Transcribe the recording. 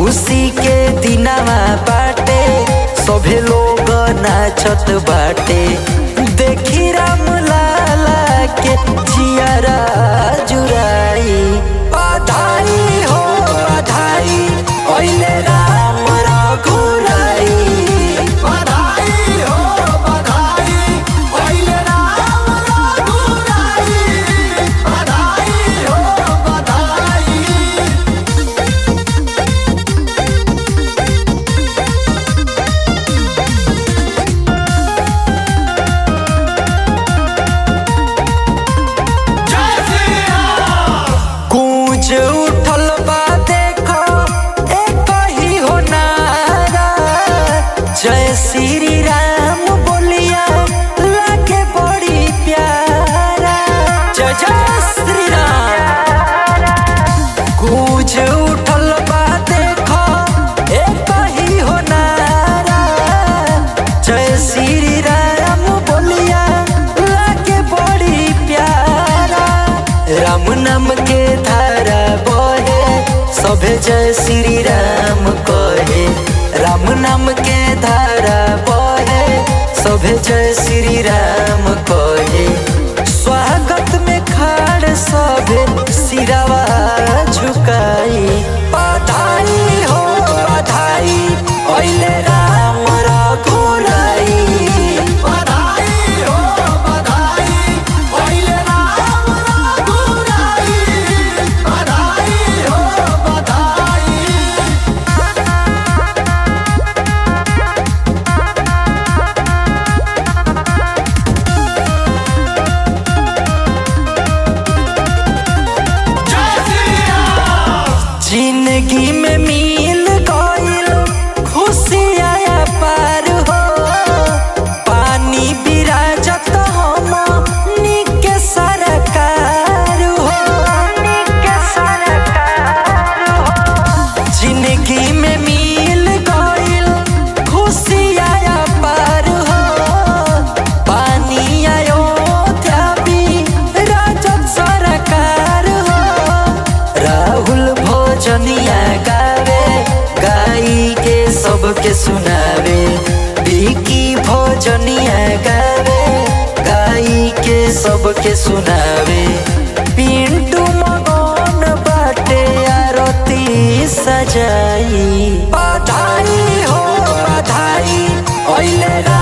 खुशी के दिनवा बाटे सभे लोग नाचत बाटे देखी राम लाला के जियारा जुराई बधाई हो बधाई ओइले राम रघुराई बधाई हो बधाई पहिले राम रघुराई बधाई हो बधाई जय श्री राम गूंज उठल बा देखो एक ही हो नारा जय श्री राम बोलिया लागे बड़ी प्यारा जय जय श्री राम गूंज उठल बा देखो एक ही हो नारा जय श्री राम बोलिया लागे बड़ी प्यारा राम नाम के धारा बहे सभे जय श्री राम कहे राम नाम के धारा बहे सभे जय श्री राम कहे स्वागत में खाड़ सभे सिरावा झुकाई बधाई हो बधाई ओइले राम रघुराई बधाई हो बधाई पहिले राम रघुराई बधाई हो बधाई जय श्री राम जिंदगी में मिल गइल खुशी आया पार हो पानी बिराजत हम निके सरकार हो निके सरकार हो जिंदगी में मिल गइल खुशी आया पार हो पानी आयो भी राजत सरकार हो राहुल भोजनिया गावे गाई के सबके सुनावे बिकी भोजनिया गावे गाई के सबके सुनावे पिंटू मगन बाटे आरती सजाई बधाई हो बधाई ओइले रा